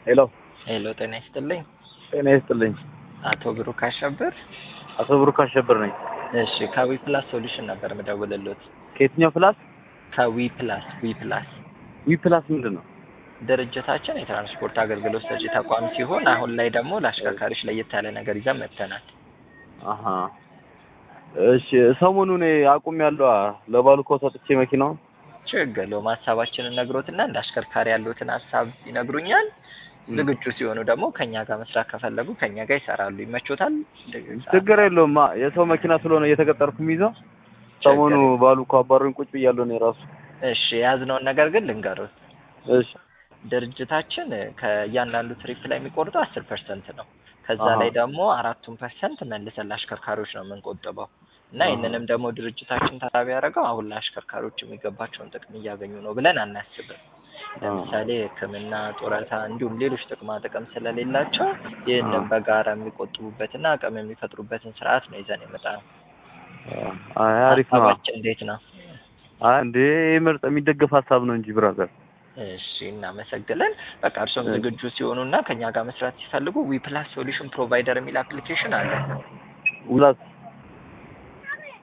ሄሎ ሄሎ፣ ጤና ይስጥልኝ። ጤና ይስጥልኝ። አቶ ብሩክ አሸብር። አቶ ብሩክ አሸብር ነኝ። እሺ፣ ከዊ ፕላስ ሶሉሽን ነበር የምደውልልዎት። ከየትኛው ፕላስ? ከዊ ፕላስ ዊ ፕላስ ዊ ፕላስ ምንድን ነው? ድርጅታችን የትራንስፖርት አገልግሎት ሰጪ ተቋም ሲሆን አሁን ላይ ደግሞ ለአሽከርካሪዎች ለየት ያለ ነገር ይዘን መጥተናል። አሀ እሺ። ሰሞኑን አቁም ያለው ለባሉ እኮ ሰጥቼ መኪናውን ችግር የለውም። ሀሳባችንን ነግሮትና እንደ አሽከርካሪ ያሉትን ሀሳብ ይነግሩኛል። ዝግጁ ሲሆኑ ደግሞ ከኛ ጋር መስራት ከፈለጉ ከኛ ጋር ይሰራሉ። ይመቾታል? ችግር የለውም። የሰው መኪና ስለሆነ እየተቀጠርኩ የሚይዘው ሰሞኑ ባሉ እኮ አባሩኝ ቁጭ ብያለሁ እኔ ራሱ። እሺ የያዝነውን ነገር ግን ልንገሩት። እሺ ድርጅታችን ከእያንዳንዱ ትሪፕ ላይ የሚቆርጠው አስር ፐርሰንት ነው። ከዛ አሃ። ላይ ደግሞ አራቱን ፐርሰንት መልሰን ለአሽከርካሪዎች ነው የምንቆጥበው እና አሃ። ይህንንም ደግሞ ድርጅታችን ታሳቢ ያደረገው አሁን ለአሽከርካሪዎች የሚገባቸውን ጥቅም እያገኙ ነው ብለን አናስብም። ለምሳሌ ሕክምና፣ ጡረታ እንዲሁም ሌሎች ጥቅማ ጥቅም ስለሌላቸው ይህንን በጋራ የሚቆጥቡበትና አቅም የሚፈጥሩበትን ስርዓት ነው ይዘን የመጣነው። አይ አሪፍ ነው። ሀሳባችን እንዴት ነው? አይ እንዴ ምርጥ የሚደገፍ ሀሳብ ነው እንጂ ብራዘር። እሺ እናመሰግናለን። በቃ እርሶም እሺ። ዝግጁ ሲሆኑ እና ከኛ ጋር መስራት ሲፈልጉ ዊ ፕላስ ሶሉሽን ፕሮቫይደር የሚል አፕሊኬሽን አለ። ውላት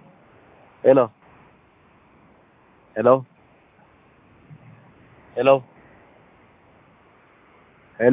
ሄሎ ሄሎ ሄሎ